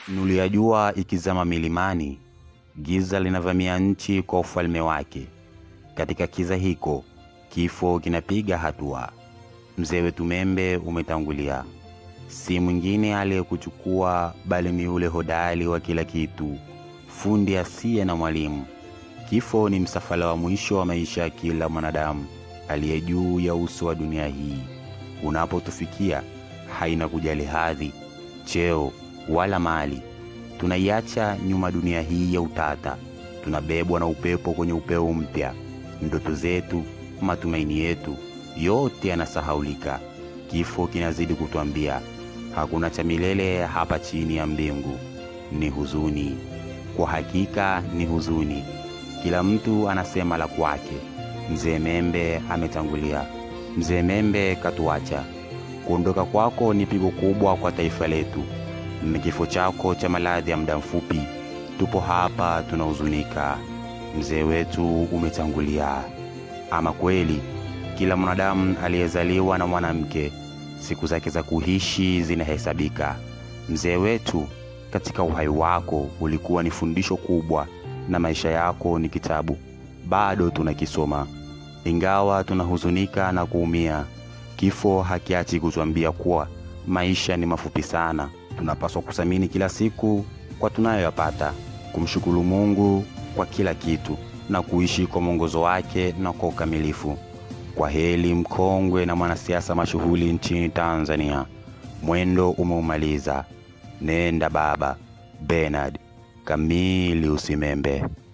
Nuru ya jua ikizama milimani, giza linavamia nchi kwa ufalme wake. Katika kiza hiko, kifo kinapiga hatua. Mzee wetu Membe umetangulia, si mwingine aliyekuchukua bali ni yule hodari wa kila kitu, fundi asiye na mwalimu. Kifo ni msafara wa mwisho wa maisha ya kila mwanadamu aliye juu ya uso wa dunia hii. Unapotufikia haina kujali hadhi, cheo wala mali. Tunaiacha nyuma dunia hii ya utata, tunabebwa na upepo kwenye upeo mpya. Ndoto zetu, matumaini yetu, yote yanasahaulika. Kifo kinazidi kutwambia hakuna cha milele hapa chini ya mbingu. Ni huzuni, kwa hakika ni huzuni. Kila mtu anasema la kwake. Mzee Membe ametangulia, mzee Membe katuacha. Kuondoka kwako ni pigo kubwa kwa taifa letu, ni kifo chako cha maradhi ya muda mfupi. Tupo hapa tunahuzunika, mzee wetu umetangulia. Ama kweli, kila mwanadamu aliyezaliwa na mwanamke siku zake za kuishi zinahesabika. Mzee wetu, katika uhai wako ulikuwa ni fundisho kubwa, na maisha yako ni kitabu bado tunakisoma. Ingawa tunahuzunika na kuumia, kifo hakiachi kutuambia kuwa maisha ni mafupi sana. Tunapaswa kuthamini kila siku kwa tunayoyapata, kumshukuru Mungu kwa kila kitu na kuishi kwa mwongozo wake na kwa ukamilifu. Kwa heri mkongwe na mwanasiasa mashuhuri nchini Tanzania, mwendo umeumaliza. Nenda baba. Bernard Camillus Membe.